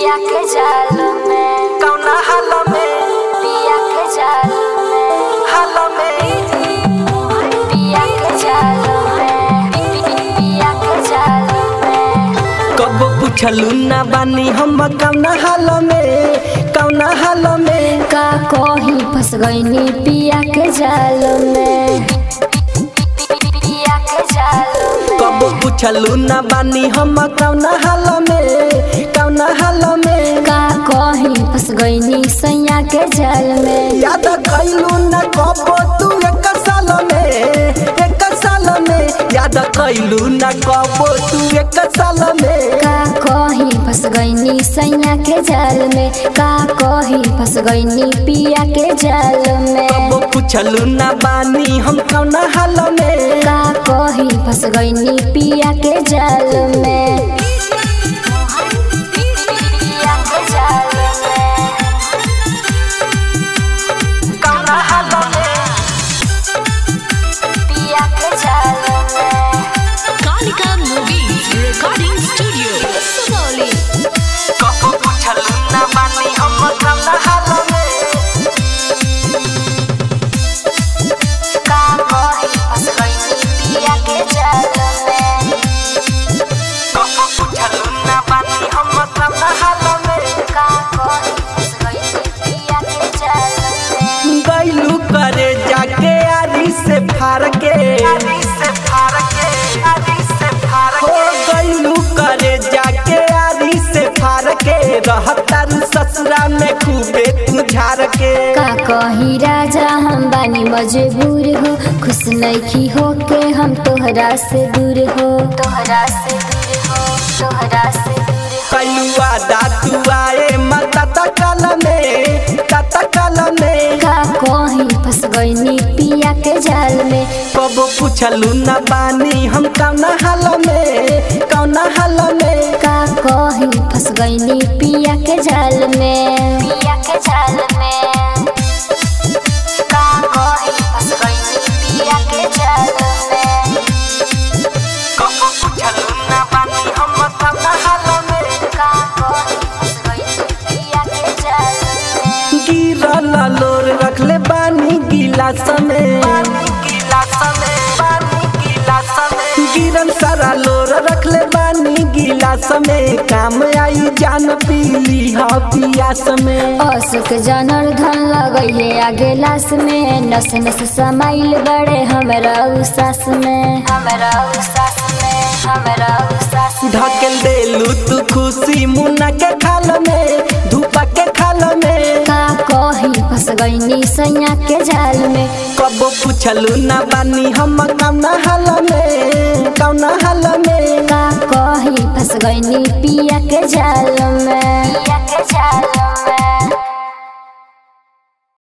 पिया के जाल में कौना हाल में पिया के जाल में हाल में पिया के जाल में पि- पि- पिया के जाल में कब पूछलू ना बानी हम कौना हाल में कौना हाल में का कहीं फंस गईनी पिया के जाल में पिया के जाल में कब पूछलू ना बानी हम कौना हाल में कौना हाल में का कहीं फंस गईनी सैया के जाल में याद कैलू ना कब तू एक साल में एक साल में याद कैलू ना कब तू एक साल में का कहीं फंस गईनी सैया के जाल में का कहीं फंस गईनी पिया के जाल में कब पूछलू ना बानी हम कौना हाल में का कहीं फंस गईनी पिया के जाल में पिया के जाल में कौना हाल में पिया के जाल में Kalika Movies Recording Studio, Sonoli. कब पूछलू ना बानी हम कौना हाल में का कहीं फंस गईनी पिया के जाल में कब पूछलू ना बानी हम कौना हाल में का कहीं फंस गईनी पिया के जाल में गैलू करे जाके आरी से फार के आरी से फार के आरी से फार के हो गैलू करे जाके आरी से फार के रहतारू ससुरा में खूबे तू झार के का कही राजा हम बानी मजबूर हो खुश नइखी हो के हम तोहरा से दूर हो तोहरा से दूर हो तोहरा से दूर हो कैलुआ दातू आए माता तकल में तकल में का कहीं फंस गईनी पिया के जाल में कब पूछलू ना बानी हम कौना हाल में कौना हाल में का कहीं फंस गईनी पिया के जाल में पिया के जाल में का कहीं फंस गईनी पिया के जाल में कब पूछलू ना बानी हम कौना हाल में का कहीं फंस गईनी पिया के जाल में गिरल लोर रखले बानी गिलास में गिरल सारा लोर रखले बानी गिलास में काम आई जान पीली हा पियास में अशोक जानर धन लगई है आगे लाश में नस नस समाइल बड़े हमरा उसास में हमरा उसास में हमरा उसास में ढकेल देलू तू खुशी मुन्ना के खाल में धूपा के खाल में का कहीं फंस गईनी सैया के जाल में कब पूछलू ना बानी हम कौना हाल में कौना हाल में का कहीं फंस गईनी पिया के जाल में पिया के जाल में